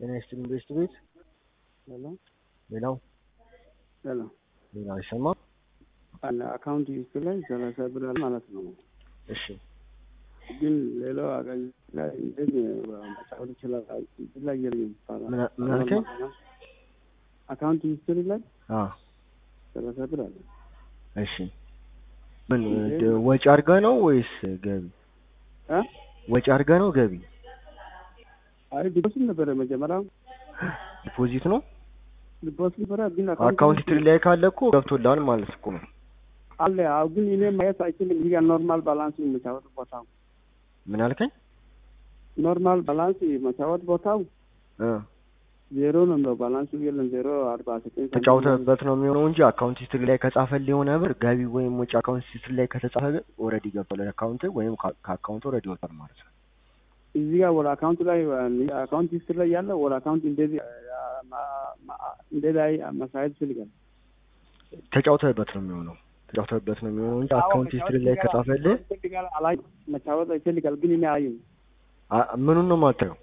ጤና ይስጥልኝ ቤስት ቤት ሄሎ ሌላው ሄሎ ሌላው አይሰማም። አለ አካውንት ሊስት ላይ ሰላሳ ብር አለ ማለት ነው። እሺ ግን ሌላው አቀኝ ላይ እንደዚህ መጫወት ይችላል። እዚህ ላይ የለም ይባላል። ምን- ምን አልከኝ? አካውንት ሂስትሪ ላይ አ ሰላሳ ብር አለ። እሺ ምን ድ- ወጪ አድርገህ ነው ወይስ ገቢ? እ ወጪ አድርገህ ነው ገቢ? አይ ዲፖዚት ነበረ መጀመሪያ ዲፖዚት ነው። ዲፖዚት ነበረ ግን አካውንት ሂስትሪ ላይ ካለ እኮ ገብቶልሃል ማለት እኮ ነው። አለ። አዎ ግን እኔ ማየት አይችልም። ይሄ ኖርማል ባላንስ መጫወት ቦታው ምን አልከኝ? ኖርማል ባላንስ መጫወት ቦታው እ ዜሮ ነው የሚለው ባላንሱ የለም። ዜሮ አርባ ዘጠኝ ሳንቲም ተጫውተህበት ነው የሚሆነው እንጂ አካውንት ሂስትሪ ላይ ከጻፈልህ የሆነ ብር ገቢ ወይም ወጪ አካውንት ሂስትሪ ላይ ከተጻፈ ኦልሬዲ ገብቷል አካውንት ወይም ከ- ከአካውንት ኦልሬዲ ወጥቷል ማለት ነው። እዚህ ጋር ወደ አካውንት ላይ አካውንት ሂስትሪ ላይ ያለው ወደ አካውንት እንደዚህ እንደዚህ ማሳየት ይፈልጋል። ተጫውተህበት ነው የሚሆነው ተጫውተህበት ነው የሚሆነው እንጂ አካውንት ሂስትሪ ላይ ከጻፈልህ ይፈልጋል አላይ መጫወት ይፈልጋል። ግን እኔ አይ አ- ምኑን ነው የማታየው?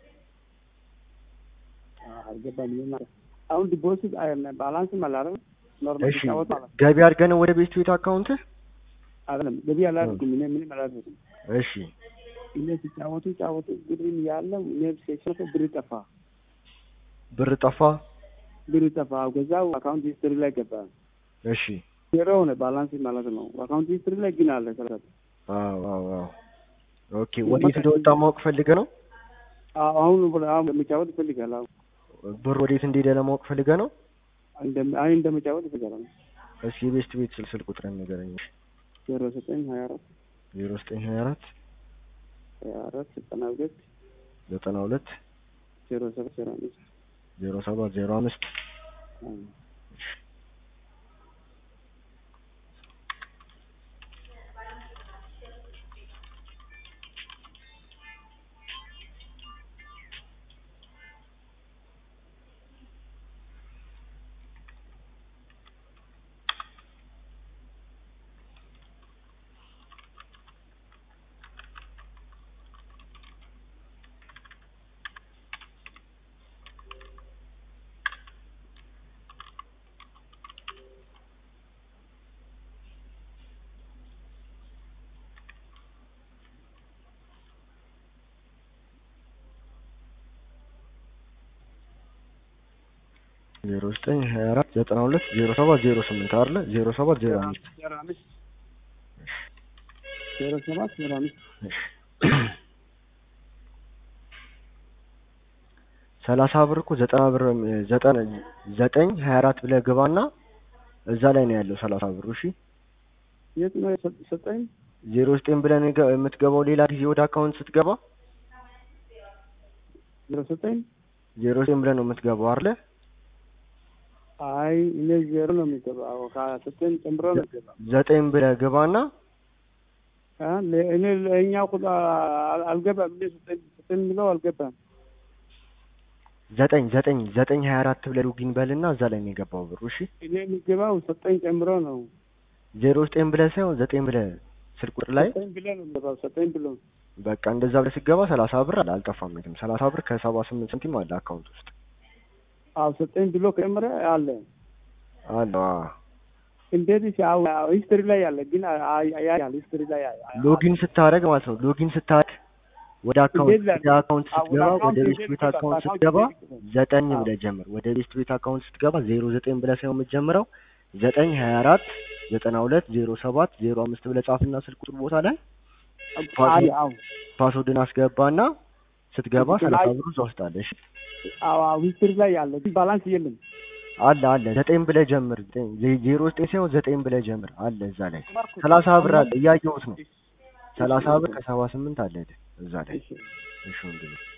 አልገባም። ምን ማለት አሁን ዲፖዚት ባላንስ ማለት ኖርማል እሺ መጫወት ማለት ገቢ አድርገህ ነው ወደ ቤት ቤት አካውንትህ? አይደለም። ገቢ አላደርግም እኔ ምንም አላደርግም። እሺ እኔ ሲጫወቱ ጫወቱ ብርን ያለው እኔ ሴሽን ብር ጠፋ ብር ጠፋ። ብር ጠፋ። ከዛው አካውንት ሂስትሪ ላይ ገባ እሺ ዜሮ ሆነ ባላንስ ማለት ነው። አካውንት ሂስትሪ ላይ ግን አለ ሰራት አዎ አዎ አዎ ኦኬ ወዴት እንደወጣ ማወቅ ፈልገህ ነው? አሁን አሁን መጫወት ይፈልጋል። አሁን ብር ወዴት እንደሄደ ለማወቅ ፈልገህ ነው? እንደም አይ እንደመጫወት ይፈልጋል። እስኪ የቤስት ቤት ስልክ ስልክ ቁጥርን ንገረኝ። እሺ ዜሮ ዘጠኝ ሀያ አራት ዜሮ ዘጠኝ ሀያ አራት ሀያ አራት ዘጠና ሁለት ዘጠና ሁለት ዜሮ ሰባት ዜሮ አምስት ዜሮ ሰባት ዜሮ አምስት ዜሮ ዘጠኝ ሀያ አራት ዘጠና ሁለት ዜሮ ሰባት ዜሮ ስምንት አይደለ? ዜሮ ሰባት ዜሮ አምስት ዜሮ አምስት ዜሮ ሰባት ዜሮ አምስት እሺ ሰላሳ ብር እኮ ዘጠና ብር ዘጠና ዘጠኝ ሀያ አራት ብለህ ግባና እዛ ላይ ነው ያለው ሰላሳ ብሩ። እሺ የት ነው የሰ- ሰጠኝ? ዜሮ ዘጠኝ ብለህ ነው የገ- የምትገባው ሌላ ጊዜ ወደ አካውንት ስትገባ ዜሮ ሰጠኝ? ዜሮ ዘጠኝ ብለህ ነው የምትገባው አይደለ? አይ እኔ ዜሮ ነው የሚገባው። ከሰጠኝ ጨምሮ ነው የሚገባው። ዘጠኝ ብለህ ግባና አ ለ- እኔ ለእኛው ቁጥር አል- አልገባም። እኔ ሰጠኝ ሰጠኝ የሚለው አልገባም። ዘጠኝ ዘጠኝ ዘጠኝ ሀያ አራት ብለህ ሎጊን በልና እዛ ላይ ነው የገባው ብሩ። እሺ እኔ የሚገባው ሰጠኝ ጨምሮ ነው። ዜሮ ዘጠኝ ብለህ ሳይሆን ዘጠኝ ብለህ ስልክ ቁጥር ላይ ሰጠኝ ብሎ ነው የሚገባው። ሰጠኝ ብሎ በቃ እንደዛ ብለህ ስትገባ ሰላሳ ብር አለ አልጠፋም። የትም ሰላሳ ብር ከሰባ ስምንት ሳንቲም አለ አካውንት ውስጥ አዎ ሰጠኝ ብሎ ከጨመረ አለ። አለ። አዎ። እንደዚህ ሲያው ሂስትሪ ላይ ያለ ግን ያያል ሂስትሪ ላይ ያያል። ሎጊን ስታደርግ ማለት ነው። ሎጊን ስታደርግ ወደ አካውንት እንዴት ላይ- ወደ አካውንት አዎ፣ ወደ ስትገባ አካውንት ወደ ቤስት እንዴት ቤት ገባ? አካውንት አካውንት ስትገባ እንዴት ገባ? ዘጠኝ አዎ። ብለህ ጀምር። ወደ ቤስት ቤት አካውንት ስትገባ ዜሮ ዘጠኝ ብለህ ሳይሆን የምትጀምረው ዘጠኝ ሀያ አራት ዘጠና ሁለት ዜሮ ሰባት ዜሮ አምስት ብለህ ጻፍና ስልክ ቁጥር ቦታ ላይ አይ አዎ ፓስወርድን አስገባና ስትገባ ላይ- ሰላሳ ብሩ እዛ ውስጥ አለ። እሺ አዎ አዎ ሂስትሪ ላይ ያለ ግን ባላንስ የለም። አለ አለ ዘጠኝ ብለህ ጀምር። ዘጠኝ- ዜ- ዜሮ ዘጠኝ ሳይሆን ዘጠኝ ብለህ ጀምር አለ እዛ ላይ ሰላሳ ብር አለ እያየሁት ነው። ሰላሳ ብር ከሰባ ስምንት አለ እዛ ላይ እሺ እሺ ወንድሜ